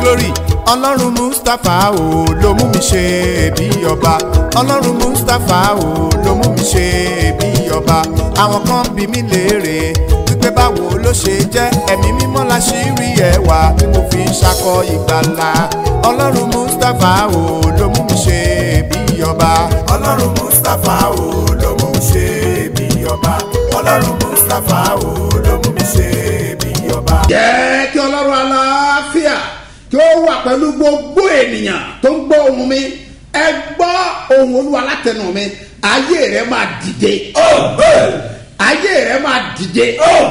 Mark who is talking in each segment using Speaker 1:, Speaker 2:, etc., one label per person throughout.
Speaker 1: glory ọlọ́run mustapha o ló mú mi ṣe bí ọba ọlọ́run mustapha o ló mú mi ṣe bí ọba àwọn kan bí mi léèrè wípé báwo ló ṣe jẹ́ ẹ̀mí mímọ́ la ṣì rí ẹwà tí mo fi ń ṣakọ ìgbàlà ọlọ́run mustapha o ló mú mi ṣe bí ọba ọlọ́run mustapha o ló mú mi ṣe bí ọba ọlọ́run mustapha o ló mú mi ṣe bí ọba.
Speaker 2: jẹ́ kí ọlọ́run aláfíà kí ó wà pẹ̀lú gbogbo ènìyàn tó ń gbọ́ ohun mi ẹ gbọ́ ohun olúwa látẹnu mi ayé rẹ máa dìde ayé rẹ máa dìde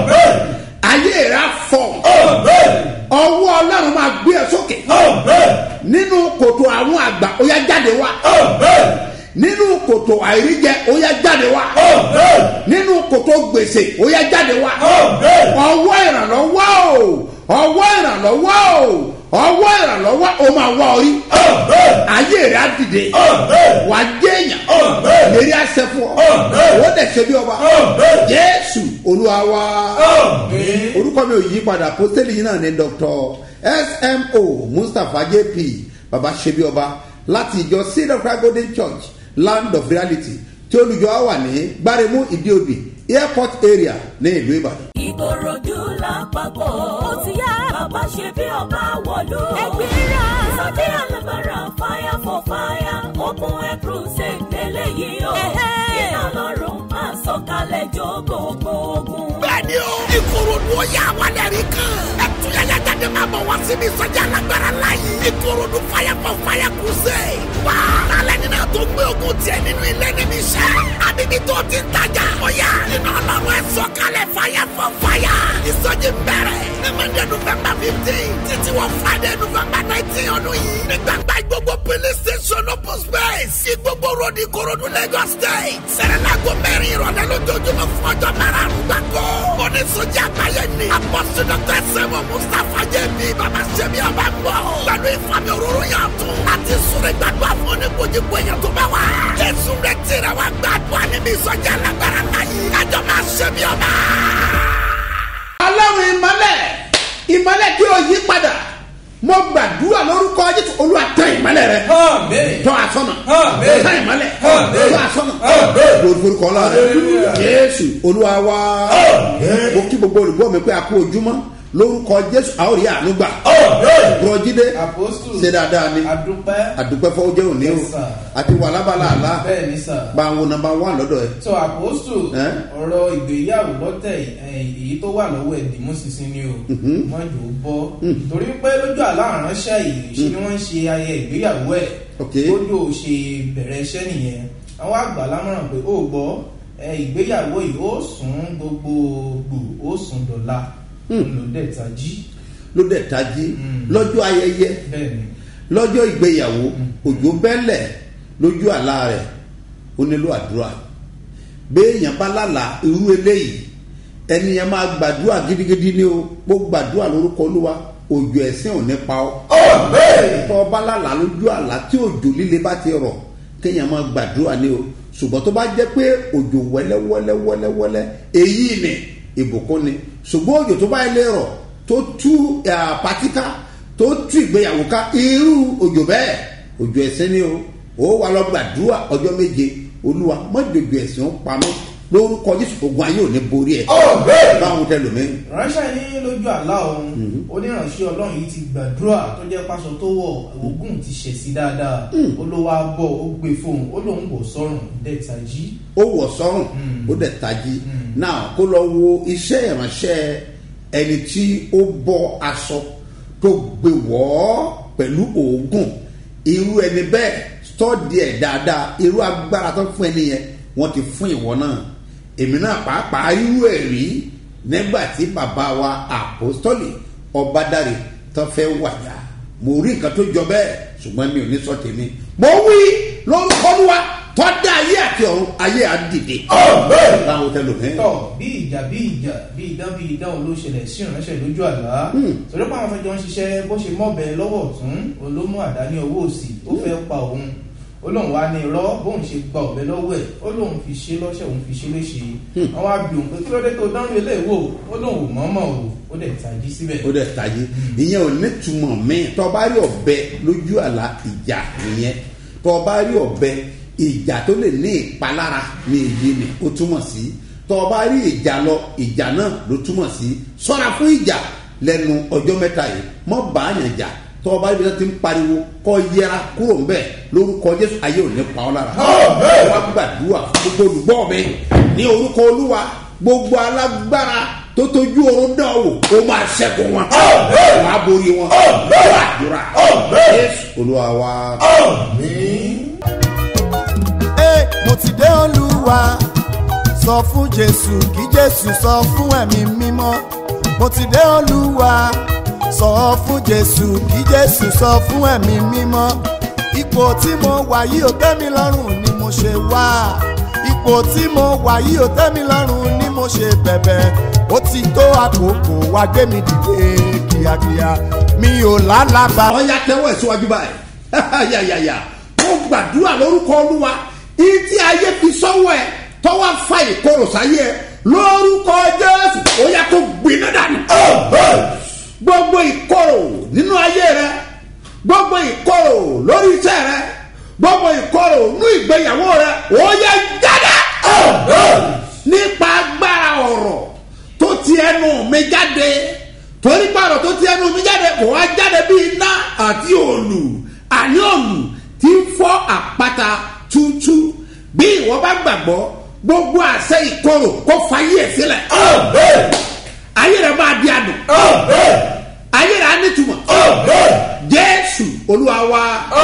Speaker 2: ayé rẹ á fọ̀ ọwọ́ ọlọ́run máa gbé ẹ sókè nínú kòtò àwọn àgbà ó yá jáde wá nínú kòtò àìríjẹ ó yá jáde wá nínú kòtò gbèsè ó yá jáde wá ọwọ́ ìrànlọ́wọ́ o ọwọ́ ìrànlọ́wọ́ o ọwọ́ ìrànlọ́wọ́ o máa wá orí ayé rẹ̀ á dìde wà á jẹ́ èèyàn lérí àṣẹ fún ọ ó dẹ̀ ṣe bí ọba jésù olúwa wa orúkọ mi ò yí padà pósítẹ́lì yìí náà ní dr smo mustapha jp baba ṣe bí ọba láti ìjọ cedar cry golden church land of reality tí olùjọ wà ní gbáremú ìdíòbí airport area ní ìlú ìbàdàn.
Speaker 3: ìkòròdú lápapọ̀ ó ti yá bàbá ṣe bí ọba wọ̀lú. ẹgbẹ́ra sọ́dí alábàárà fire for fire open air crusade lélẹ́yìí o. iná lọ́rùn máa sọ̀kalẹ̀ jó gbogbo ogun.
Speaker 4: bẹ́ẹ̀ni o ìkòròdú ó yà wálẹ̀ rí kan. ẹtúyàyà jáde máa bọ̀ wá síbi ìsọjí alágbára láàyè. ìkòròdú fire for fire crusade. wá alẹ́ nínú tó gbé ogun tiẹ̀ nínú ilé níbi iṣẹ́. àbíbí tó ti ń tajà. ọ̀yà iná ọlọ́run ẹ̀ sọ̀kalẹ̀ fire for fire. ìsọjí bẹ̀rẹ̀ ní monday november fifteen títí wọ friday november nineteen ọdún yìí. ní gbàgbá gbogbo police station open space. ìgbogbo road ìkòròdú lagos state. sẹ̀rẹ̀lágbó mẹ́rin ìrọ̀lẹ́ lójoojúmọ́ fún ọjọ́ márùn-ún gbàgbọ́. oníṣòjì àgbáyé ni. apọ́sí dr sẹ́wọ̀n mustapha jẹ́bi bàbá sẹ́mi ọba ń bọ̀. pẹ̀lú ìfàmì òróró yàn tún. láti sùnrẹ̀ gbàdúrà fún oníkojúkọ èèyàn tó bá wà. jésù rẹ̀ tẹ̀rẹ̀ wá gbàdúrà níbi ìsọjí alágbára láyé. kájọ máa sẹ́mi ọba.
Speaker 2: ọlọ́run ìmọ̀lẹ̀ ìmọ̀lẹ̀ tí ó yí padà mo gbàdúrà lórúkọ jésù olúwa tẹ ìmọ̀lẹ̀ rẹ tọ́ àsọ̀nà tẹ ìmọ̀lẹ̀ tọ́ àsọ̀nà lórí forúkọ ọlọ́run jésù olúwa wá mo kí gbogbo olùgbọ́ mi pé a kú ojúmọ́ lórúkọ jésù a ó rí àánú gbà bùrọ̀jídé
Speaker 5: Apostle.
Speaker 2: ṣe dáadáa ni
Speaker 5: adúpẹ́
Speaker 2: àdúpẹ́ fọwọ́ jẹ́ òní o
Speaker 5: Yes, sir.
Speaker 2: àti wà lábala àlá
Speaker 5: bẹ́ẹ̀ ni sà.
Speaker 2: bá àwọn nàmbà wà lọ́dọ̀ ẹ̀
Speaker 5: so àpòstù
Speaker 2: Eh?
Speaker 5: ọ̀rọ̀ ìgbéyàwó lọ́tẹ̀ eh, èyí tó wà lọ́wọ́ ẹ̀dìmú sísìn ni o mọ́jò bọ́ torí pé lójú àlá àránṣẹ́ yìí ṣe ni wọ́n ń ṣe ayẹyẹ ìgbéyàwó ẹ̀
Speaker 2: Ok.
Speaker 5: lójú ò ṣe bẹ̀rẹ̀ iṣẹ́ nìyẹn àwọn àgbà lámọ̀ràn pé ó gbọ́ eh, ìgbéyàwó yìí ó sùn gbogbogbò ó sùn dọ̀la ló dẹ̀ tají
Speaker 2: ló dẹ̀ tají lọ́jọ́ ayẹyẹ
Speaker 5: bẹ́ẹ̀ ni
Speaker 2: lọ́jọ́ ìgbéyàwó òjò bẹ́lẹ̀ lójú àlá rẹ̀ ó nílò àdúrà béèyàn bá lálàá irú eléyìí ẹni yẹn máa gbàdúrà gidigidi ni o kó gbàdúrà lórúkọ olúwa òjò ẹ̀sìn ò ní pa ọ́. tọ́ ọ bá lálàá lójú àlá tí òjò líle bá ti rọ̀ kéèyàn máa gbàdúrà ni o ṣùgbọ́n tó bá jẹ́ pé òjò wẹ́lẹ́wẹ́lẹ́wẹ́lẹ́wẹ́lẹ́ èyí ni ìbùkún ni ṣùgbọ́n òjò tó bá yẹ lè rọ̀ tó tú eh, pátíkà tó tú ìgbéyàwó ká irú òjò bẹ́ẹ̀ òjò ẹ̀sìn ni o ó wà lọ gbàdúrà ọjọ́ méje olúwa mọ́jọ́jọ́ ẹ̀sìn ó pamọ́ lórúkọ jésù ogun ayé ò ní borí ẹ̀ báwọn tẹ lómi.
Speaker 5: ránṣẹ́ ní lójú àlá òun oníránṣẹ́ ọlọ́run yìí ti gbàdúrà tó jẹ́ pásọ tó wọ̀ ogun ti ṣẹ̀ sí dáadáa ó ló wá bọ̀ ó gbé fóun ó lóun bò sọ́run dẹ́ta jí.
Speaker 2: ó wọ̀ sọ́run ó dẹ̀ tají náà kó lọ wo iṣẹ́ ìránṣẹ́ ẹni tí ó bọ́ aṣọ tó gbé wọ́ pẹ̀lú oògùn irú ẹni bẹ́ẹ̀ tọ́dí ẹ̀ dáadáa irú agbára tó fún ẹni yẹn wọ́n ti fún ìwọ náà èmi náà pàápàá irú ẹ̀ rí nígbà tí bàbá wa àpòstọ́lì ọbádàrè tó fẹ́ wàyà mo rí nǹkan tó jọ bẹ́ẹ̀ ṣùgbọ́n mi ò ní sọ tèmi mo wí lórúkọ wa tọ́dá ayé àti ọ̀run ayé àdìde. láwọn tẹ lò mí.
Speaker 5: tọ bí ìjà bí ìjà bí idán bí idán ló ṣẹlẹ̀ sí ìránṣẹ́ lójú àlá torí pé àwọn afẹ́jọ́ ń ṣiṣẹ́ bó ṣe mọ́bẹ lọ́wọ́ ọ̀tún olómú àdá ní ọwọ́ òsì ó fẹ́ pa òun ó lóun wá ní irọ́ bóun ṣe gba ọ̀bẹ lọ́wọ́ ẹ̀ ó lóun fi ṣe lọ́ṣẹ̀ òun fi ṣe léṣe wọ́n wá bí òun pé kí ló dé tó dánwó ilé ìwò ó lóun ò mọ̀ọ́mọ̀ o ó dẹ̀ tají síbẹ̀.
Speaker 2: ó dẹ̀ tají ìyẹn ò ní túmọ̀ míì tọ́ bá rí ọ̀bẹ lójú àlá ìjà nìyẹn tọ́ bá rí ọ̀bẹ ìjà tó lè ní ìpalára ní èyí ni ó túmọ̀ sí tọ́ bá rí ìjà lọ ìjà náà ló túmọ̀ sí sọ́ra fún ìjà lẹ́nu ọjọ́ mẹ́ta yìí mọ́ bàáyàn jà tọ́ bá rí bí wọ́n ti ń pariwo kọ́ yẹra kúrò ńbẹ̀ lórúkọ jésù ayé ò ní pa ọ́ lára wá gbàdúrà fún gbogbo olùgbọ́ mi ní orúkọ olúwa gbogbo alágbára tó tójú oorun náà wò ó máa ṣẹ́gun wọn wà á borí wọn wà á dúrà jésù olúwa wa.
Speaker 1: Ẹ, mo ti dé olúwa sọ fún jésù kí jésù sọ fún ẹ̀mí mímọ́ mo ti dé olúwa sọ fún jésù kí jésù sọ fún ẹ̀mí mímọ́ ipò tí mo wà yìí ò tẹ́ mi lọ́rùn ni mo ṣe wá ipò tí mo wà yìí ò tẹ́ mi lọ́rùn ni mo ṣe bẹ̀bẹ̀ ó ti tó àkókò wá gbé mi dìde kíákíá mi ò lálàbà.
Speaker 2: ọ̀ya tẹ́wọ́ ẹ̀ síwájú báyìí yàyàyà ó gbàdúrà lórúkọ olúwa ìtí ayé fi sọ́wọ́ ẹ̀ tọ́wọ́ fa ìkorò sáyé ẹ̀ lórúkọ jésù ó yà kó gbiná dànù. gbogbo ìkorò nínú ayé rẹ gbogbo ìkorò lórí iṣẹ́ rẹ gbogbo ìkorò nínú ìgbéyàwó rẹ ó yẹ jáde. nípa agbára ọ̀rọ̀ tó ti ẹnu mi jáde torí pààrọ̀ tó ti ẹnu mi jáde kò wá jáde bí iná àti òòlù àní òòlù tí ń fọ́ àpáta túútú bí ìwọ bá gbàgbọ́ gbogbo àṣẹ ìkorò kó fayé ẹ̀ sílẹ̀ ayé rẹ̀ máa di àdùn ayé rẹ̀ á nítumọ̀ jésù olúwa wa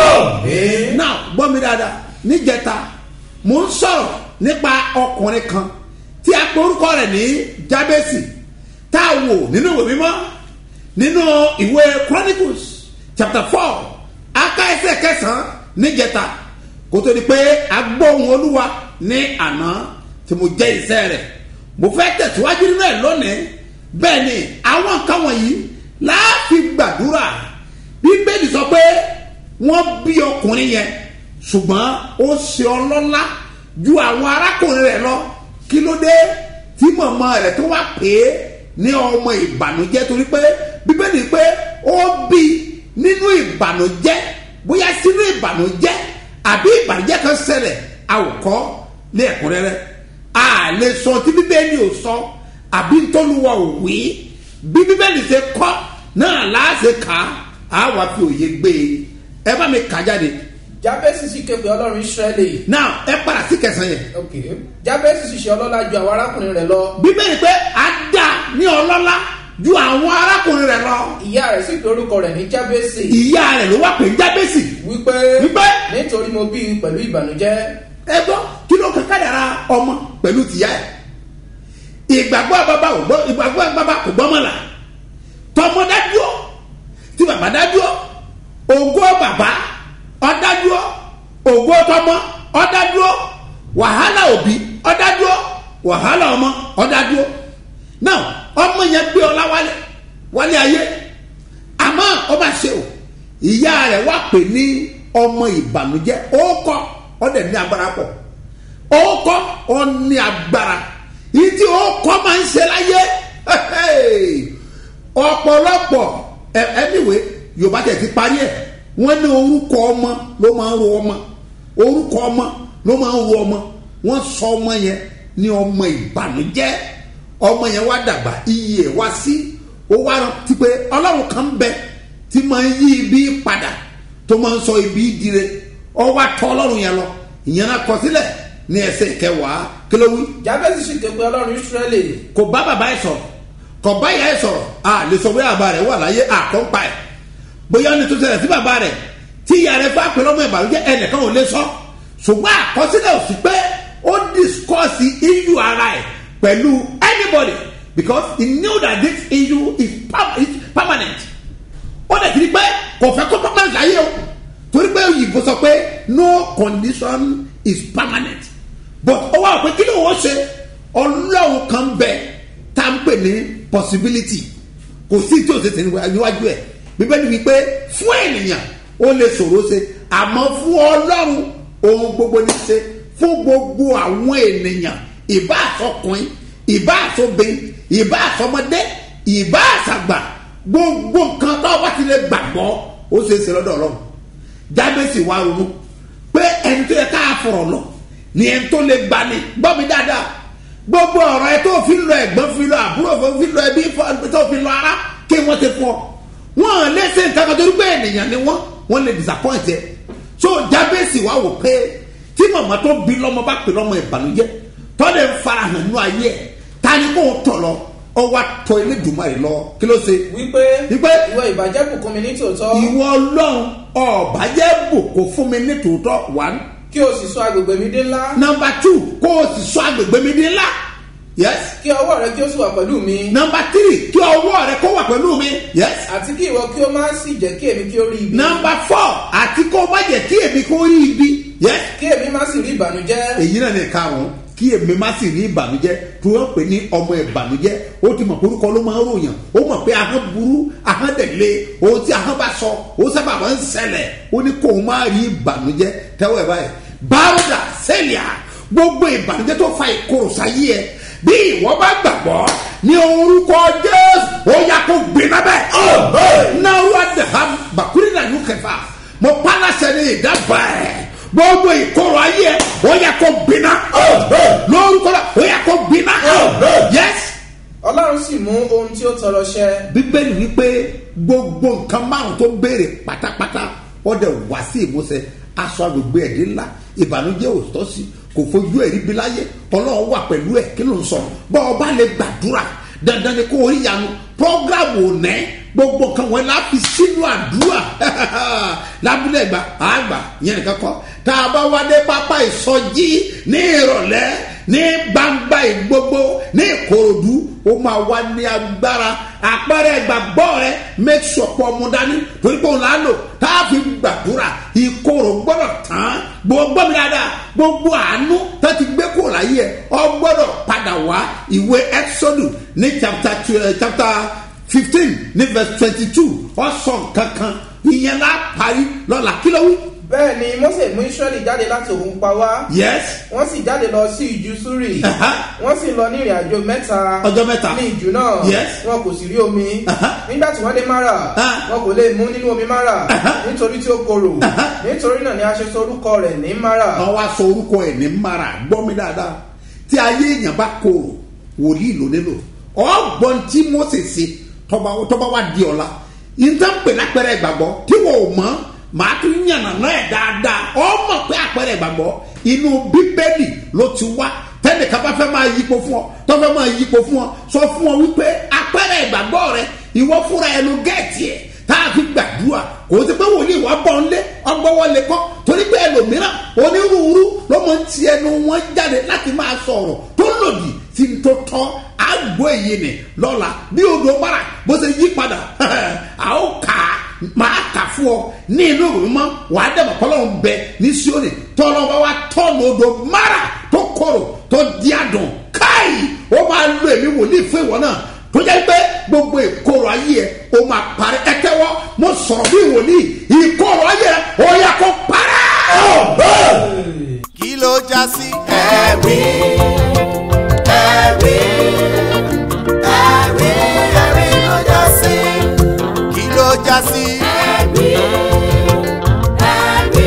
Speaker 2: náà gbọ́ mi dáadáa níjẹta mò ń sọ̀rọ̀ nípa ọkùnrin kan tí a pe orúkọ rẹ̀ ní jábẹ́sì tá a wò nínú ìwé mímọ́ nínú ìwé chronicles chapter four aka ẹsẹ̀ kẹsàn-án níjẹta kó tó di pé a gbọ́ ohun olúwa ní àná tí mo jẹ́ iṣẹ́ rẹ̀ mo fẹ́ tẹ̀síwájú nínú ẹ̀ lónìí bẹ́ẹ̀ ni àwọn nǹkan wọ̀nyí láàfin gbàdúrà bíbélì sọ pé wọ́n bí ọkùnrin yẹn ṣùgbọ́n ó ṣe ọlọ́lá ju àwọn arákùnrin rẹ̀ lọ kí ló dé tí màmá rẹ̀ tó wá pè é ní ọmọ ìbànújẹ́ torí pé bíbélì pé ó bí nínú ìbànújẹ́ bóyá sínú ìbànújẹ́ àbí ìbànújẹ́ kan ṣẹlẹ̀ àwòkọ́ ní ẹ̀kúnrẹ́rẹ́ a lè sọ tí bíbélì ò sọ àbí ntọ́luwa ò wí bí bíbélì ṣe kọ́ náà láàṣẹ kà á wà fi òye gbé e ẹ bá mi kà jáde
Speaker 5: jábẹ́sì sì ké pe ọlọ́run israẹli
Speaker 2: now ẹ padà sí kẹsàn-án yẹn
Speaker 5: ok jábẹ́sì sì ṣe ọlọ́lá ju àwọn arákùnrin rẹ̀ lọ
Speaker 2: bíbélì pé a dá ní ọlọ́lá ju àwọn arákùnrin rẹ̀ lọ
Speaker 5: ìyá rẹ̀ sì pe orúkọ rẹ̀ ní jábẹ́sì
Speaker 2: ìyá rẹ̀ ló wà pé jábẹ́sì
Speaker 5: wípé
Speaker 2: Wípé?
Speaker 5: nítorí mo bí i pẹ̀lú ìbànújẹ́
Speaker 2: ẹ gbọ́ kí ló kàn kádàrá ọmọ pẹ̀lú tìyá ẹ̀ ìgbàgbọ́ bàbá ò gbọ́ ìgbàgbọ́ bàbá kò gbọ́ mọ́la tọmọ dájúọ́ tí bàbá dájúọ́ ògo bàbá ọdájúọ́ ògo tọmọ ọdájúọ́ wàhálà òbí ọdájúọ́ wàhálà ọmọ ọdájúọ́ náà ọmọ yẹn gbé ọlá wálé wálé ayé àmọ́ ọba ṣe o ìyá rẹ̀ wá pè ní ọmọ ìbànújẹ́ ó kọ́ ọ dẹ̀ ní agbára pọ̀ ó kọ́ ọ ní agbára yìí tí ó kọ́ máa ń ṣe láyé ọ̀pọ̀lọpọ̀ ẹ- anyway yorùbá tẹ̀ ti parí ẹ̀ wọ́n ní orúkọ ọmọ ló máa ń ro ọmọ orúkọ ọmọ ló máa ń ro ọmọ wọ́n sọ ọmọ yẹn ní ọmọ ìbànújẹ́ ọmọ yẹn wá dàgbà iye ẹ̀ wá sí ó wá rántí pé ọlọ́run kan bẹ tí máa ń yí ibi padà tó máa ń sọ ibi dire ọ wá tọ́ ọlọ́run yẹn lọ ìyẹn náà kọ sílẹ̀ ní ẹsẹ̀ kẹwàá kí ló wí
Speaker 5: jábẹ́sì sì ké pe ọlọ́run israẹli
Speaker 2: kò bá bàbá ẹ sọ̀rọ̀ kò bá ìyá ẹ sọ̀rọ̀ a lè sọ bóyá bàbá rẹ wà láyé àkọ́ńpa ẹ̀ bóyá ní tó ṣẹlẹ̀ sí bàbá rẹ tí ìyá rẹ fún àpẹẹrẹ ọmọ ìbànújẹ́ ẹnìkan ò lè sọ ṣùgbọ́n àkọsílẹ̀ òsì pé ó discuss issue ara ẹ̀ pẹ̀lú anybody because he knew that this issue is, per- is permanent ó dẹ̀ ti di pé kò fẹ́ kó permanent láyé o torí pé òyìnbó sọ pé no condition is permanent but ó wà pé kí ló wọ́n ṣe ọlọ́run kan bẹ tá à ń pè ní possibility kò sí tí o ṣe ṣe níwájú ẹ̀ bíbélì wí pé fún ènìyàn ó lè ṣòro ṣe àmọ́ fún ọlọ́run ohun gbogbo ní ṣe fún gbogbo àwọn ènìyàn ìbá àsọkùnrin ìbá àsọbìn ìbá àsọmọdé ìbá àsàgbà gbogbo nǹkan tó bá ti lè gbàgbọ́ ó ṣe é ṣe lọ́dọ̀ ọlọ́run jábẹ́sì wa ronú pé ẹni tó yẹ ká fọ̀rọ̀ lọ ni ẹni tó lè gbani gbọ́ mi dáadáa gbogbo ọ̀rọ̀ ẹ tó fi lọ ẹ̀gbọ́n fi lọ àbúrò fi lọ ẹbí tó fi lọ ara kí wọ́n ti fọ́ wọ́n lè ṣe nǹkan kan torí pé ènìyàn ni wọ́n wọ́n lè disappoint ẹ so jábẹ́sì wa wò pé tí màmá tó bí lọ́mọ bá pè lọ́mọ ìbànújẹ́ tọ́lẹ̀ ń farahàn nínú ayé ẹ̀ ta ni kò tọ̀ lọ ọ wá tọ ilé ìdùnmọ̀ rẹ̀ lọ kí ló ṣe.
Speaker 5: wípé
Speaker 2: wípé
Speaker 5: ìwọ ìbàjẹ́ bùkún mi ní tòótọ́
Speaker 2: ìwọ ọlọ́run ọ̀bàjẹ́ bùkún fún mi ní tòótọ́ one
Speaker 5: kí o sì sọ agbègbè mi dé ńlá
Speaker 2: number two kó o sì sọ agbègbè mi di ńlá yes
Speaker 5: kí ọwọ́ rẹ kí o sì wà pẹ̀lú mi
Speaker 2: number three kí ọwọ́ rẹ kó wà pẹ̀lú mi yes
Speaker 5: àti kí ìwọ kí o má sì jẹ́ kí èmi kí o rí ibi
Speaker 2: number four àti kó o má jẹ́ kí èmi kó rí ibi yes
Speaker 5: kí èmi má sì rí ìbànújẹ́
Speaker 2: èyí náà ní karùn-ún kí èmi má sì rí ìbànújẹ́ tí wọ́n pè ní ọmọ ìbànújẹ́ ó ti mọ̀ pé orúkọ ló máa ń ròyàn ó mọ̀ pé ahọ́n burú ahọ́n dẹ̀lé ohun tí ahọ́n bá sọ ó sábà máa ń ṣẹlẹ̀ ó ní kó o má rí ìbànújẹ́ tẹ́wọ́ ẹ̀ báyìí báwọ̀dà sẹ́lìà gbogbo ìbànújẹ́ tó fa ìkorò sáyé ẹ bí ìwọ bá gbàgbọ́ ní orúkọ jésù ó yà kó gbiná bẹ́ẹ̀ náà wà dàhàm bàkúrì náà yóò kẹfà mo pálásẹ ní ìdábàá ẹ̀ gbogbo ìkorò ayé ẹ ó yà kó gbiná lórúkọ náà ó yà kó gbiná yẹs
Speaker 5: ọlọ́run sì mú ohun tí ó tọrọ ṣẹ
Speaker 2: bíbélì wípé gbogbo nǹkan márùn tó béèrè pátápátá ó dẹ̀ wá sí ìmúṣẹ aṣọ agbègbè ẹ̀dín ńlá ìbànújẹ́ òótọ́ sí kò fojú ẹ̀rí bí láyé ọlọ́run wà pẹ̀lú ẹ̀ kí ló ń sọ bọ́ ọba lè gbàdúrà dandan ni kó o rí yanu programu ònẹ́ gbogbo kan wọn la fi sínú àdúrà lábúlé ẹgbà àgbà yẹn nìkan kọ tá a bá wá dé pápá ìsọjí ní ìrọ̀lẹ́ ní gbangba ìgbogbo ní ìkòròdú ó máa wá ní agbára àpẹẹrẹ ìgbàgbọ́ rẹ make sure pọ̀ ọmú dání torí pé òun là á lò tá a fi gbàdúrà ìkorò gbọ́dọ̀ tán gbogbo mi dáadáa gbogbo àánú tó ti gbé kúrò láyé ẹ ọ gbọ́dọ̀ padà wá ìwé exodus ní chapter two- eh, chapter fifteen ní verse twenty two ọ̀sán kankan ìyẹn la parí lọ́la kí ló wí.
Speaker 5: bẹ́ẹ̀ ni mose mú israẹli jáde láti òun pa wá
Speaker 2: yes
Speaker 5: wọ́n sì jáde lọ sí ìjù súrì
Speaker 2: Aha.
Speaker 5: wọ́n sì lọ ní ìrìn àjò mẹ́ta
Speaker 2: Ọjọ́ mẹ́ta.
Speaker 5: ní ìjù náà
Speaker 2: Yes.
Speaker 5: wọn kò sì rí omi
Speaker 2: Aha.
Speaker 5: nígbà tí wọ́n dé mara
Speaker 2: Ah.
Speaker 5: wọn kò lè mú nínú omi mara
Speaker 2: Aha.
Speaker 5: nítorí tí ó korò
Speaker 2: Aha.
Speaker 5: nítorí náà ni a ṣe sọ orúkọ rẹ̀ ní mara
Speaker 2: wọ́n wá sọ orúkọ ẹ̀ ní mara gbọ́ mi dáadáa tí ayé èèyàn bá korò wòlíì ló nílò ọgbọ́n tí mose ṣe tọba tọba wa di ọ̀la ìtàn pè lápẹ̀rẹ̀ ìgbàgbọ́ tí wọ́n ò mọ̀ màá tún yànnà náà ẹ̀ dáadáa ọmọ pé àpẹẹrẹ ìgbàgbọ́ inú bíbélì ló ti wá tẹ́nìkan bá fẹ́ máa yípo fún ọ tó fẹ́ máa yípo fún ọ sọ fún ọ wípé àpẹẹrẹ ìgbàgbọ́ rẹ ìwọ fúnra ẹ ló gẹ̀ẹ́tì ẹ̀ tá a fi gbàdúrà kò sí pé wòlíì wà bọ̀ ńlé ọgbọ́wọ́ lè kọ́ torí pé ẹlòmíràn onírúurú ló mọ̀ ń ti ẹnu wọn jáde láti máa sọ̀rọ̀ tó lòdì sí ní tó tọ́ àgbo èyí ni lọ́la bí odò bára bó ṣe yí padà a ó kà á máa kà fún ọ ní inú ìwé mọ́ wàá dẹ̀mọ̀ kọ́lọ́run bẹ ní síónì tọ́lọ́ bá wa tọ́nu odò mara tó korò tó di àdùn káì ó máa lo èmi wòlíì fún ìwọ náà tó jẹ́ pé gbogbo ìkorò ayé ẹ̀ ó máa parí ẹ tẹ́wọ́ mo sọ̀rọ̀ bí wòlíì ìkorò ayé ẹ̀ ó yẹ kó parẹ́.
Speaker 1: kí ló já sí. ẹ̀rí ẹ̀rí ẹ̀rí ẹ̀rí ló já sí. kí ló já sí.
Speaker 3: ẹ̀rí ẹ̀rí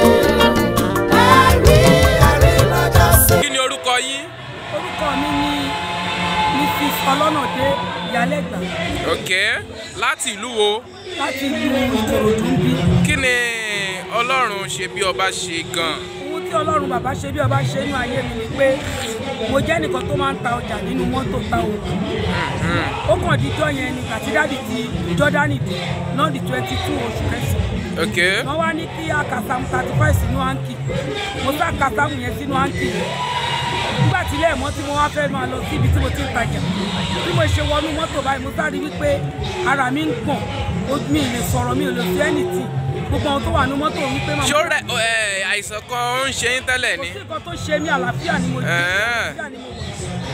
Speaker 3: ẹ̀rí ẹ̀rí ló já sí.
Speaker 6: kí ni orúkọ yín.
Speaker 7: orúkọ mi ni mrs ọlọ́nàdé ìyálẹ́gbà
Speaker 6: ok láti ìlú wo
Speaker 7: láti ìlú ìkòròdú bí
Speaker 6: kí ni ọlọ́run ṣe bí ọba ṣe gan.
Speaker 7: ohun tí ọlọ́run bàbá ṣe bí ọba ṣe nínú ayé mi ni pé mo jẹ́ nìkan tó máa ń ta ọjà nínú mọ́tò ta òògùn ó kàn díjọ́ yẹn ni kàtídádì ti jọ́dánì dé náà di twenty two oṣù kẹsàn-án
Speaker 6: ok
Speaker 7: wọ́n wá ní kí akasamu thirty five sínú áńkì mo sá akasamu yẹn sínú áńkì nígbà tí ilé ẹ̀mọ́ tí mo wá fẹ́ máa lọ síbi tí mo ti ń tajà bí mo ṣe wọnú mọ́tò báyìí mo sáré wípé ara mi ń gbọ̀n ojú mi ì lè sọ̀rọ̀ mi ò lè fi ẹnìtì gbogbo àwọn tó wà ní mọ́tò wípé máa
Speaker 6: ṣó rẹ ẹ àìsàn kan ń ṣe yín tẹ́lẹ̀
Speaker 7: kò
Speaker 6: ni.
Speaker 7: sí nǹkan tó ṣe mí àlàáfíà ni mo jẹ
Speaker 6: Ẹ̀ẹ́.
Speaker 7: àlàáfíà ni mo wọ̀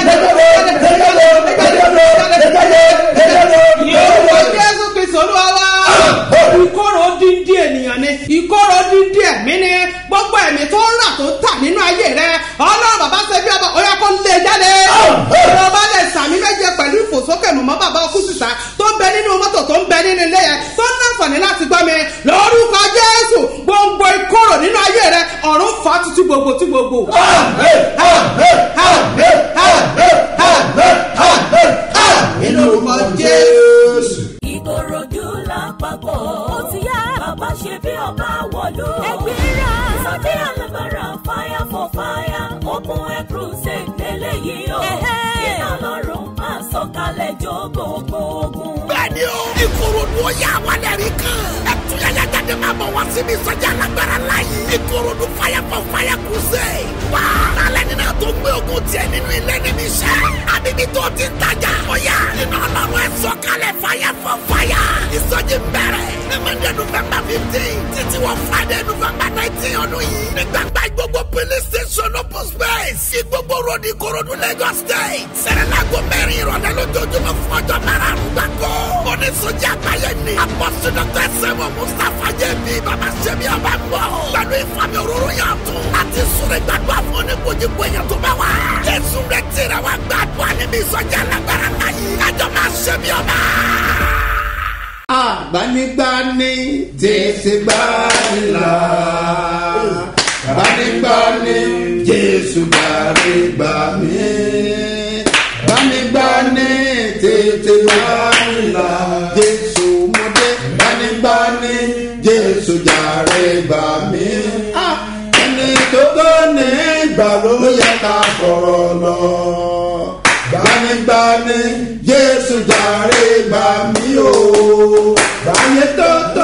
Speaker 8: Yorùbá Jésù Kristi Olúwa wá. Ìkorò dídí ènìyàn ni. Ìkorò dídí ẹ̀mí ni. Gbogbo ẹ̀mí tó ń rà tó ń tà nínú ayé rẹ̀. Ọlọ́run bàbá ṣe bí ọba ọ̀yà kó lè jáde. Ìjọba lè sàmì méje pẹ̀lú ìfòsókè mọ̀mọ́ bàbá ọkú sísá tó ń bẹ nínú mọ́tò tó ń bẹ nínú ilé yẹn tó ń láǹfààní láti gbọ́ mi. Lórúkọ Jésù gbogbo ìkorò nínú ayé rẹ̀ ọ̀run fà á tutù gbogbo tí gbogbo. Lórúkọ Jésù.
Speaker 3: ìkòròdú lápapọ̀ ó ti yá bàbá ṣe bí ọba wọ̀lú. ẹgbẹ́ra sọ́dí alábàárà fire for fire open air crusade lélẹ́yìí o. iná lọ́rùn máa sọ̀kalẹ̀ jó gbogbo ogun.
Speaker 4: bẹ́ẹ̀ni o ìkòròdú ó yà wálẹ̀ rí kan ẹtúyàyà jáde máa bọ̀ wá síbi ìsọjí alágbára láyé ìkòròdú fire for fire crusade wá alẹ́ nínú tó gbé ogun tiẹ̀ nínú ilé níbi iṣẹ́ àbíbí tó ti ń tajà ọ̀yà iná ọlọ́run ẹ̀ sọ̀kalẹ̀ fire for fire ìsọjí bẹ̀rẹ̀ ní monday november fifteen títí wọ friday november nineteen ọdún yìí ní gbàgbá gbogbo police station open space ìgbogbo road ìkòròdú lagos state sẹ̀rẹ̀lágbó mẹ́rin ìrọ̀lẹ́ lójoojúmọ́ fún ọjọ́ márùn-ún gbàgbọ́ oníṣòjì àgbáyé ni apọ́sí dr sẹ́wọ̀n mustapha jẹ́bi bàbá sẹ́mi ọba gbọ́ pẹ̀lú ìfàmì òróró yàn tún láti súnrẹ́ gbàgbọ́ fún oníkojúkọ èèyàn tó bá wà jésù rẹ̀ tẹ̀rẹ̀ wá gbàgbọ́ níbi ìsọjí alágbára láyé kájọ máa sẹ́mi ọba
Speaker 2: agbanigbani tètè gbanila gbanigbani jésù gbàre gbà mí gbanigbani tètè gbanila jésù mọdé gbanigbani jésù jàre gbà mí ẹni tó tó ní ìgbà ló yẹ ká sọ̀rọ̀ lọ gbanigbani jésù jàre gbà mí o gbàyè tó tó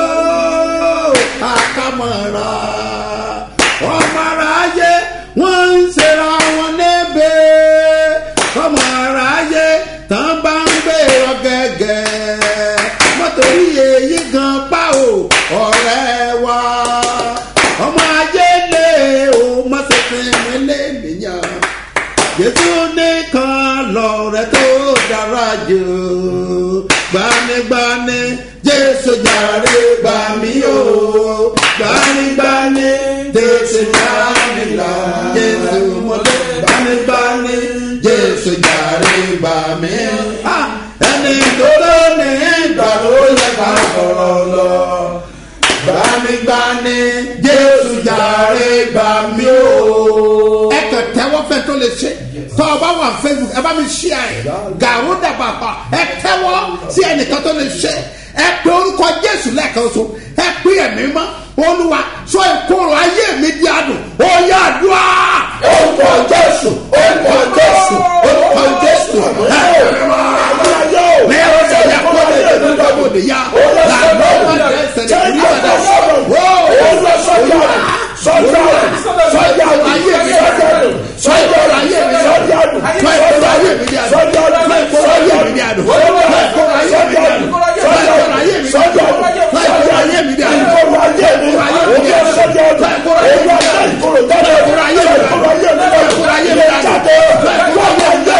Speaker 2: àkàmọ̀ra ọmọ aráyé wọ́n ń ṣera wọn lébè ọmọ aráyé tán bá ń gbèrò gẹ́gẹ́ mọ́tòrí èyí gan pa o ọ̀rẹ́ wa ọmọ ayé lé o mọ́sẹ̀sẹ̀ mi lé nìyàn jésù nìkan lọ̀rẹ́ tó dára jù gbanigbani jésù jàre gbà mí o gbanigbani jésù jàre là jésù mọ́tò gbanigbani jésù jàre gbà mí. ẹni tó lónìí ìgbà ló yẹ ká sọ̀rọ̀ lọ gbanigbani jésù jàre gbà mí o. ẹ kàn tẹ́wọ́ fẹ́ tó lè ṣe tọ́ ọ bá wà facebook ẹ bá mi ṣí ẹ gàrú dàbà pa ẹ tẹ́wọ́ sí ẹnìkan tó lè ṣe ẹ pé orúkọ jésù lẹ́ẹ̀kan so ẹ pé ẹ̀mí mọ́ olúwa sọ ìkorò ayé mi di àdùn ó yá àdúrà. orúkọ jésù orúkọ jésù orúkọ jésù ẹ ní ọ̀sẹ̀ yẹ kó lè dé ní ọmọdé yá lànà wọn tẹ sẹ̀lẹ̀ kúrú padà wó olúwa sọ́jà sọ́jà ayé mi sọ́jà sọ́jà ayé mi sọ́jà sọ́jà ayé mi di àdùn sọ́jà ayé mi di àdùn sọ́jà ayé mi di àdùn sọ́jà ayé mi di àdùn sọ́jà ayé mi di àdùn sọ́jà ayé mi di àdùn sọ́jà ayé mi di àdùn sọ́jà ayé mi di àdùn sọ́jà ayé mi di àdùn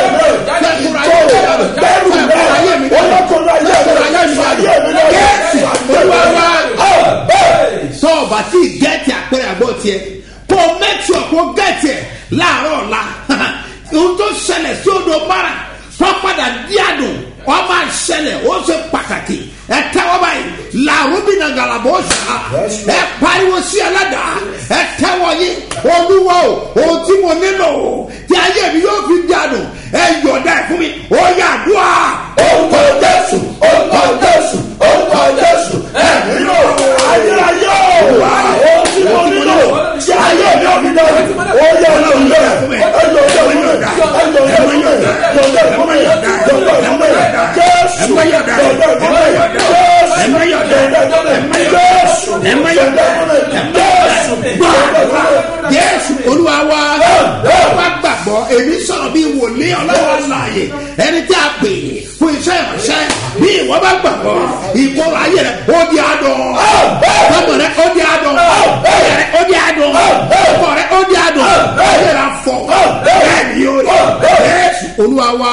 Speaker 2: sọ́ọ̀bà tí gẹ́ẹ̀tì àpẹẹrẹ àgbọ̀ tiẹ̀ kò mẹ́tì ọ̀kọ́ gẹ́ẹ̀tì ẹ̀ láàárọ̀ ọ̀la ohun tó ṣẹlẹ̀ sí odò mara wọ́n padà díàdùn wọ́n máa ṣẹlẹ̀ ó ṣe pàtàkì ẹ tẹ́wọ́ báyìí làwọn bí na galabọ̀ ṣá ẹ pariwo sí ẹlẹ́dàá ẹ tẹ́wọ́ yín olúwa o ohun tí mo nílò o tí ayé mi yóò fi díàdùn ẹ yọ̀ọ̀dá ẹ fún mi ó yà dùà. orúkọ jésù orúkọ jésù orúkọ jésù ẹ nílò ayérayé o ohun tí mo nílò tí ayé mi yóò fi díàdùn ó yà ọ̀dá ẹ fún mi ẹ yọ̀ọ̀dá ẹ fún mi ẹ yọ̀ọ̀dá ẹ fún mi ẹ yọ̀ọ̀dá ẹ fún mi ẹ yọ̀ọ̀dá ẹ fún mi jésù yọ̀ọ̀dá ẹ fún mi jésù olúwa wa wá gbàgbọ́ èmi sọ̀rọ̀ bí wòlé ọlọ́wọ́ láàyè ẹni tí a pè fún iṣẹ́ ìránṣẹ́ bí ìwọ bá gbàgbọ́ ìkóró ayé rẹ ó di adùn ọmọ rẹ ó di adùn ayé rẹ ó di adùn ọkọ rẹ ó di adùn ayé rẹ fọ bẹ́ẹ̀ ni yóò rí jésù olúwa wa.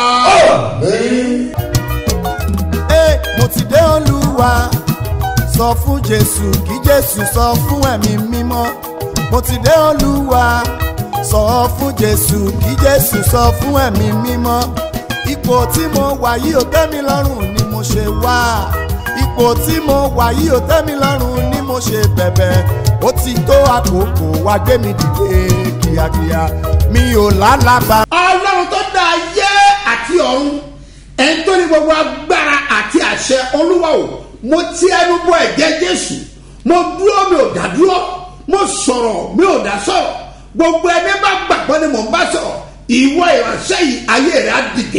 Speaker 1: Ẹ, mo ti dé olúwa sọ fún jésù kí jésù sọ fún ẹ̀mí mímọ́ mo ti dé olúwa sọ fún jésù kí jésù sọ fún ẹ̀mí mímọ́ ipò tí mo wà yìí ò tẹ́ mi lọ́rùn ni mo ṣe wá ipò tí mo wà yìí ò tẹ́ mi lọ́rùn ni mo ṣe bẹ̀bẹ̀ ó ti tó àkókò wá gbé mi dìde kíákíá mi ò lálàbà.
Speaker 2: ọlọ́run tó dá ayé àti ọ̀run ẹni tó ní gbogbo agbára àti àṣẹ olúwa o mo ti ẹnu bọ ẹ̀jẹ̀ jésù mo dúró mi ò dá dúró mo sọ̀rọ̀ mi ò dá sọ̀rọ̀ gbogbo ẹni bá gbàgbọ́ ni mò ń bá sọ̀rọ̀ ìwọ ìránṣẹ́ yìí ayé rẹ̀ á dìde.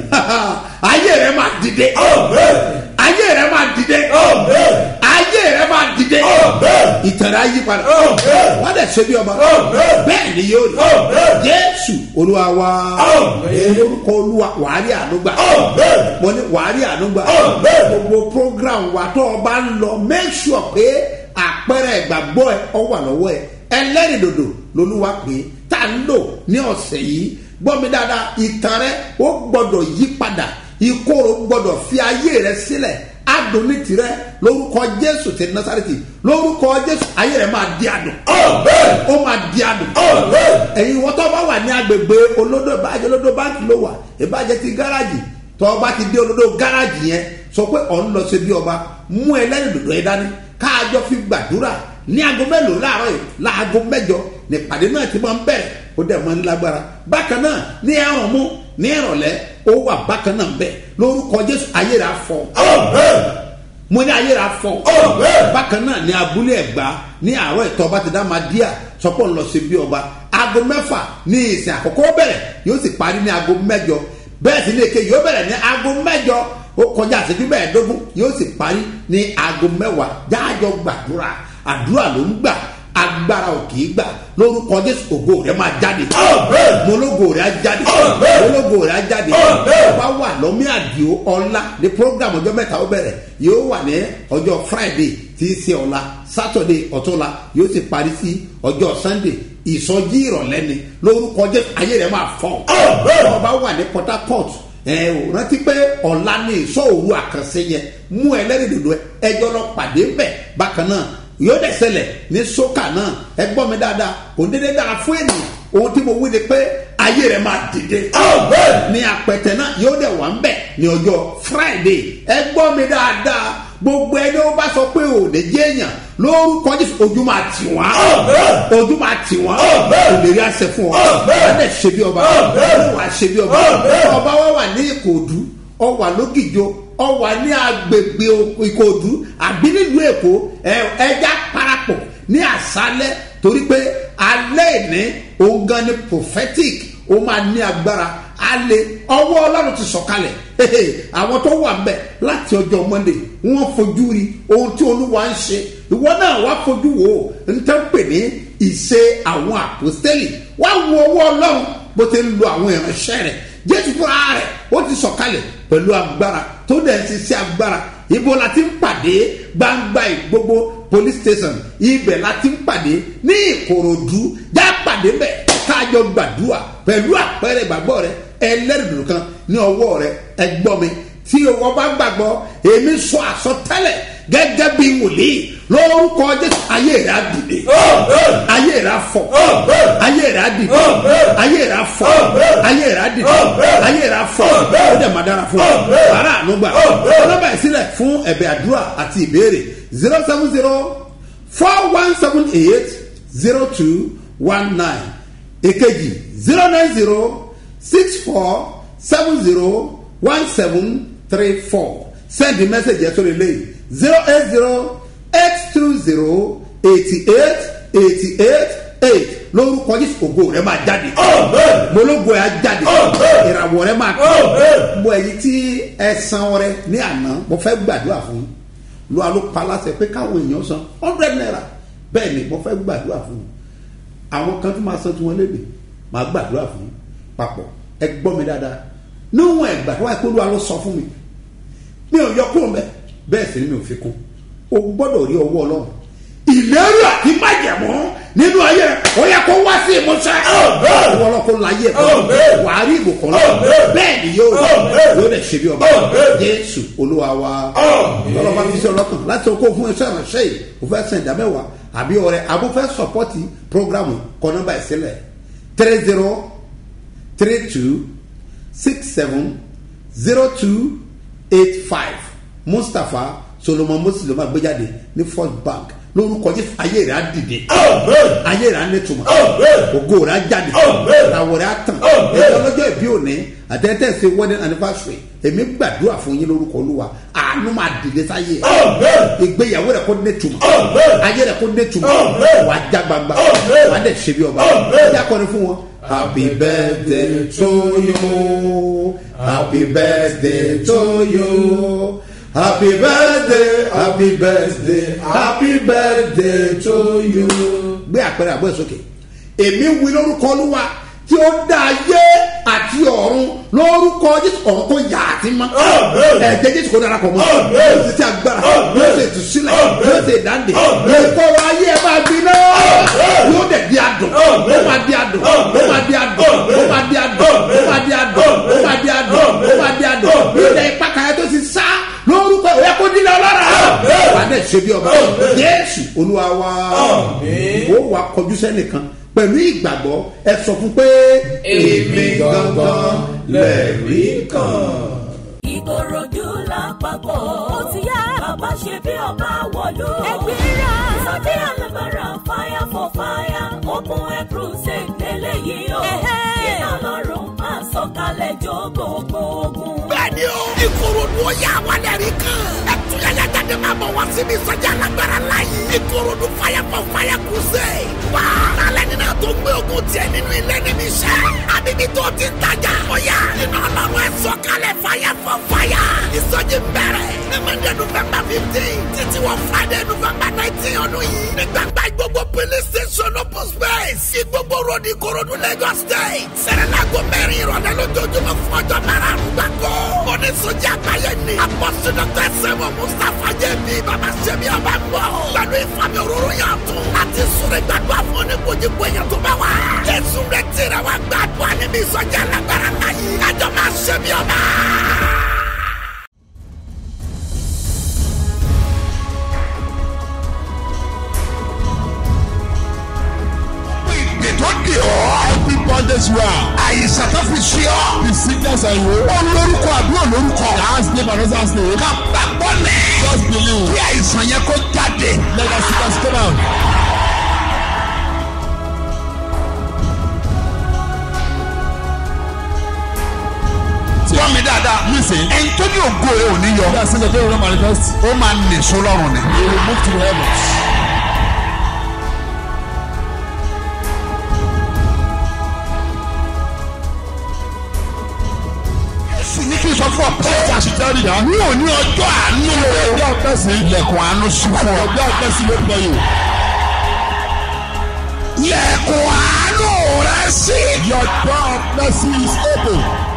Speaker 2: ayé rẹ̀ máa dìde. ayé rẹ̀ máa dìde. ayé rẹ̀ máa máa dìde ìtẹ̀rẹ̀ ayé padà wọ́n dẹ̀ ṣe bí ọba bẹ́ẹ̀ ni yóò rí jésù olúwa wa orúkọ olúwa wàhálì ànúgbà mo ní wàhálì ànúgbà gbogbo program wa tó o bá ń lọ make sure pé àpẹẹrẹ ìgbàgbọ́ ẹ ọ wà lọ́wọ́ ẹ ẹlẹ́rìí dòdò lolúwa pé tá a ń lò ní ọ̀sẹ̀ yìí gbọ́ mi dáadáa ìtàn rẹ ó gbọ́dọ̀ yí padà ìkorò gbọ́dọ̀ fi ayé rẹ sílẹ̀ adùn ní tirẹ̀ lórúkọ jésù ti nasareti lórúkọ jésù ayé rẹ máa di adùn ó máa di adùn ẹ̀yin wọ́n tó bá wà ní agbègbè olódò ìbàjẹ́ olódò báńkì ló wà ìbàjẹ́ ti gáràjì tó bá ti dé olódò gáràjì yẹn sọ pé ọ̀ ń lọ sí bí ọba mú ẹlẹ́rìí dòdò yẹn dání káàjọ fi gbàdúrà ní aago mélòó láàárọ̀ yìí láago mẹ́jọ nípàdé náà ti máa ń bẹ̀rẹ̀ ó dẹ̀ máa ń lágbára bákan náà ní ẹ̀rùn mú ní ìrọ̀lẹ́ ó wà bákan náà bẹ́ẹ̀ lórúkọ jésù ayé rà fọ́ mo ní ayé rà fọ́ bákan náà ní abúlé ẹ̀gbá ní àárọ̀ ìtọ́ bá ti dá máa díà sọpọ̀ ń lọ sí bí ọba aago mẹ́fà ní ìsìn àkọ́kọ́ bẹ̀rẹ̀ yóò sì parí ní aago mẹ́jọ bẹ́ẹ̀ sì ní èké yóò bẹ̀rẹ̀ ní aago mẹ́jọ ó kọjá àṣẹjú mẹ́ẹ̀ẹ́dógún yóò sì parí ní aago mẹ́wàá jáàjọ gbàdúrà àdúrà ló ń gbà agbára ò kì í gbà lórúkọ jésù ògo rẹ máa jáde mọlógo rẹ á jáde mọlógo rẹ á jáde ọba wà lọ́mí àdìo ọ̀la ní program ọjọ́ mẹ́ta ó bẹ̀rẹ̀ yóò wà ní ọjọ́ friday tí í ṣe ọ̀la saturday ọ̀túnla yóò sì parí sí ọjọ́ sunday ìsọjí ìrọ̀lẹ́ ni lórúkọ jésù ayé rẹ máa fọ́ ọba wà ní port harcourt ẹ ò rántí pé ọ̀la ní ìsọ òru àkànṣe yẹn mú ẹlẹ́rìí dòdò ẹjọ́ lọ pàdé bẹ̀ bákan náà yóò dẹ̀ ṣẹlẹ̀ ní sókà náà ẹ gbọ́ mi dáadáa kò dédé dára fún ènìyàn ohun tí mo wí ni pé ayé rẹ̀ máa dìde ní apẹ̀tẹ̀ náà yóò dẹ̀ wà ń bẹ̀ ní ọjọ́ friday ẹ gbọ́ mi dáadáa gbogbo ẹni ó bá sọ pé ò lè jẹ́ èèyàn lórúkọ jésù ojú máa tì wọ́n ojú máa tì wọ́n òlérí àṣẹ fún ọ wọ́n dẹ̀ ṣe bí ọba wọ́n wà ṣe bí ọba ọba wa wà ní ìkòdú ọ wà lógìjọ ọ wà ní agbègbè ìkòdú àbí nílùú èkó ẹja parapọ̀ ní àṣálẹ̀ torí pé alẹ́ ìní òun gan ni prophetic ó máa ní agbára alẹ́ ọwọ́ ọlọ́run ti sọ̀kalẹ̀ àwọn tó wà mbẹ láti ọjọ́ monday wọ́n fojú rí ohun tí olúwa ń ṣe ìwọ náà wá fojú wò ó n tẹ́ ń pè ní ìṣe àwọn àpòstélì wá wo ọwọ́ ọlọ́run bó ti ń lo àwọn ìránṣẹ́ rẹ̀ jésù fúnra rẹ̀ ó ti sọ̀kalẹ̀ pẹ̀lú agbára tó dẹ̀ ń ṣiṣẹ́ agbára ibo la ti ń pàdé gbangba gbogbo police station ibẹ̀ la ti ń pàdé ní ìkòròdú já pàdé bẹ̀ káàjọ gbàdúrà pẹ̀lú àpẹẹrẹ ìgbàgbọ́ rẹ ẹlẹ́rìndòdò kan ní ọwọ́ rẹ ẹgbọ́ mi tí owó bá gbàgbọ́ èmi sọ àsọtẹ́lẹ̀ gẹ́gẹ́ bí wòlíì lórúkọ jésù ayé rẹ á dìde ayé rẹ á fọ ayé rẹ á dìde ayé rẹ á fọ ayé rẹ á dìde ayé rẹ á fọ ó dẹ̀ máa dára fún ọ ara ànúgbà ọlọ́ba ìsílẹ̀ fún ẹ̀bẹ̀ àdúrà àti ìbéèrè zero seven zero four one seven eight zero two one nine èkejì zero nine zero six four seven zero one seven three four send the message yẹn sórí eléyìí zero eight zero eight two zero eighty eight eighty eight eight lórúkọ jésù ògo rẹ máa jáde mológo rẹ á jáde ìràwọ̀ rẹ máa tó bọ ẹyin tí ẹ san ọrẹ ní àná mo fẹ́ gbàdúrà fún yín lu alo palasẹ pé káwọn èèyàn san hundred naira bẹ́ẹ̀ ni mo fẹ́ gbàdúrà fún yín àwọn kan tó máa san tí wọ́n lébi máa gbàdúrà fún yín papọ̀ ẹ gbọ́ mi dáadáa níwọ̀n ẹ̀gbà tó wáyé kó lu alo sọ fún mi mi ò yọ kúrò mbẹ bẹ́ẹ̀ sì ni mi ò fi kún o gbọ́dọ̀ rí ọwọ́ ọlọ́run ìlérí àti májẹ̀mọ́ nínú ayé rẹ ó yẹ kó wá sí ìmúṣẹ ọwọ́ ọlọ́kọ́ láyé ẹ̀ wà á rí ìbùkún lọ bẹ́ẹ̀ ni yóò yóò dẹ̀ ṣe bí ọba jésù olúwa wa ọlọ́ba fi sí ọlọ́kàn láti okó fún iṣẹ́ ìránṣẹ́ yìí o fẹ́ sẹ̀ ìdámẹ́wàá àbí ọrẹ àbò fẹ́ sọpọ́tì programu kọ́ nọ́mbà ìsílẹ̀ three zero three two six seven zero two eight five mustapha solomon moses ló máa gbé jáde ní first bank lórúkọ jésù ayé rẹ á dìde ayé rẹ á nítumọ̀ ògo rẹ á jáde ìràwọ̀ rẹ á tàn ẹjọ́ lọ́jọ́ ìbí òní àtẹ́tẹ́ ṣe wedding anniversary èmi gbàdúrà fún yín lórúkọ olúwa àánú máa dìde sáyé ìgbéyàwó rẹ kó nítumọ̀ ayé rẹ kó nítumọ̀ wàá já gbangba wàá dẹ̀ ṣe bí ọba ẹjẹ́ akọni fún wọn. Happy birthday to you. Happy birthday to you. happy birthday happy birthday happy birthday to you. gbé àpẹẹrẹ àbọ̀ ẹ̀ sókè èmi wí lórúkọ olúwa tí ó dá ayé àti ọ̀run lórúkọ jésù ọ̀run tó yà á ti mọ́ ẹ̀jẹ̀ jésù kò darapọ̀ mọ́ yóò ti ti agbára yóò ti tù sílẹ̀ yóò ti dáńdè ìkọrọ ayé ẹ máa gbiná yóò dẹ̀ di adùn ó máa di adùn ó máa di adùn ó máa di adùn ó máa di adùn ó máa di adùn ó máa di adùn ilẹ̀ ìpàkàyà tó ti sá lórúkọ ìwé kó dín lọ lọ́ra wà á dẹ̀ ṣe bí ọba jésù olúwa wa ó wà kọjú sẹ́nìkan pẹ̀lú ìgbàgbọ́ ẹ sọ fún pé èmi gangan lẹ́rí kan.
Speaker 3: ìkòròdú lápapọ̀ ó ti yá bàbá ṣe bí ọba wọ̀lú. ẹgbẹ́ra sọ́jí alábàárà fire for fire open air crusade lélẹ́yìí o. iná lọ́rùn máa sọ̀kalẹ̀ jó gbogbo ogun.
Speaker 4: bẹ́ẹ̀ni o ìkòròdú ó yà wálẹ̀ rí kan ẹtúyàyà jáde máa bọ̀ wá síbi ìsọjí alágbára láyé ìkòròdú fire for fire crusade wá alẹ́ nínú tó gbé ogun tiẹ̀ nínú ilé níbi iṣẹ́ àbíbí tó ti ń tajà ọ̀yà iná ọlọ́run ẹ̀ sọ̀kalẹ̀ fire for fire ìsọjí bẹ̀rẹ̀ ní monday november fifteen títí wọ friday november nineteen ọdún yìí ní gbàgbá gbogbo police station open space sí gbogbo road ìkòròdú lagos state sẹ̀rẹ̀lágò mẹ́rin ìrọ̀lẹ́ lójoojúmọ́ fún ọjọ́ márùn-ún gbàgbọ́ oníṣòjì àgbáyé ni apọ́sí dr sẹ́wọ̀n mustapha jẹ́bi bàbá sẹ́mi ọba ń bọ̀ pẹ̀lú ìfàmì òróró yàn tún láti súnrẹ́ gbàdúrà fún oníkojúkọ èèyàn tó bá wà jésù rẹ̀ tẹ̀rẹ̀ wá gbàdúrà níbi ìsọjí alágbára láyé kájọ máa sẹ́mi ọba.
Speaker 9: ìpè tó dè ọ́. every bondage you are. àìsàn tó fi ṣe ọ́. the sickness and you. ó lórúkọ àbí ò lórúkọ. last name and last name. ká gbàgbọ́ lẹ̀. just believe. kí àìsàn yẹn kó jáde. let us see us come out. Tell me dáadáa. Listen. Ẹni tó ní ògo ẹ̀ ò ní yọ. Bí a ṣe ń sọ pé ìrora manifest. Ó máa nìṣó lọ́rùn ni. He will move to the heavens. sì ní kí n sọ fún ọ pé ẹja sì jẹ́ ìyá. ní òní ọjọ́ àánú o. ọjọ́ àpẹ́sì. ilẹ̀kùn àánú sí fún ọ. ọjọ́ àpẹ́sì ló pẹ́ yìí. ilẹ̀kùn àánú rẹ sí. your door of mercy is open.